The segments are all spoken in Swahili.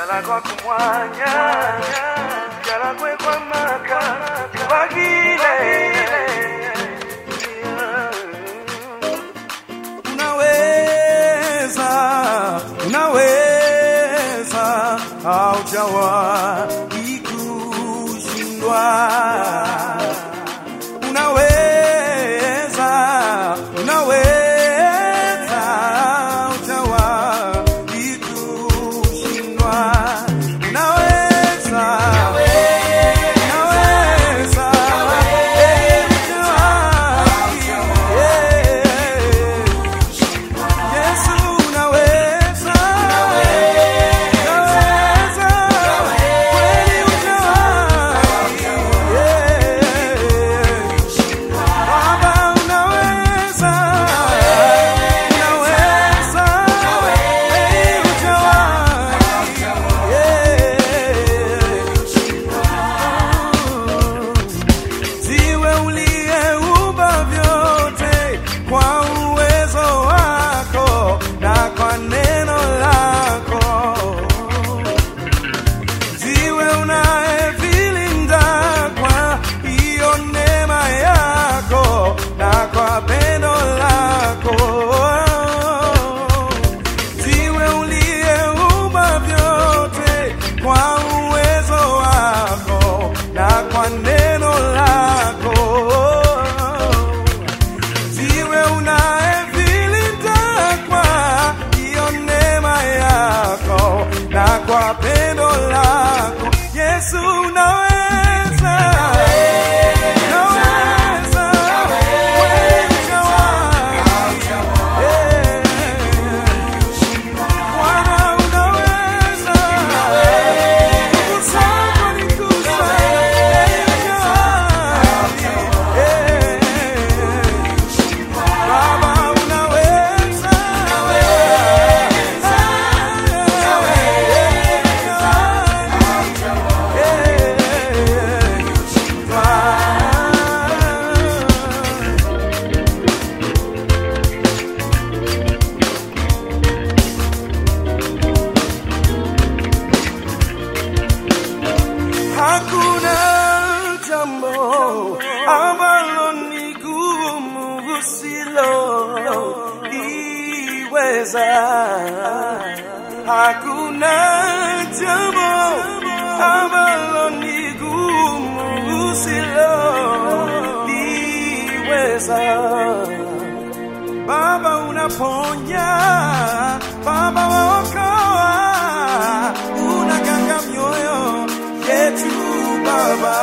galagwa kumwanya galagwe kwa maka bagile unaweza unaweza haujawahi kushindwa unaweza unaweza haujawahi kushindwa unaweza unaweza eh, hujawahi, eh. Yesu unaweza, unaweza, kweli hujawahi, yeah. Baba unaweza, unaweza, kweli hujawahi, yeah. Ziwe uliyeumba vyote kwa uwezo wako na kwa neno lako. Ziwe unayevilinda kwa hiyo neema yako na kwa pendo lako. Ziwe uliyeumba vyote kwa uwezo wako na kwa neno lako ziwe unayevilinda kwa hiyo neema yako na kwa pendo lako Yesu unaweza unaweza wewe unawahi. Eh. Bwana unaweza nguvu zako ni kuu sana. Eh. Baba unaweza, Hakuna jambo ambalo ni gumu usiloliweza. Hakuna jambo ambalo ni gumu usiloliweza. Baba unaponya, Baba waokoa, unaganga mioyo yetu Baba.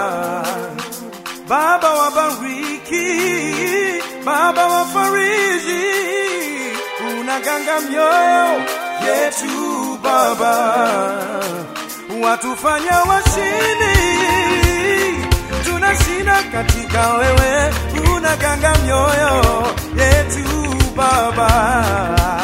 Baba wabariki, Baba wafariji, unaganga mioyo yetu Baba, watufanya washindi, tunashinda katika wewe, unaganga mioyo yetu Baba.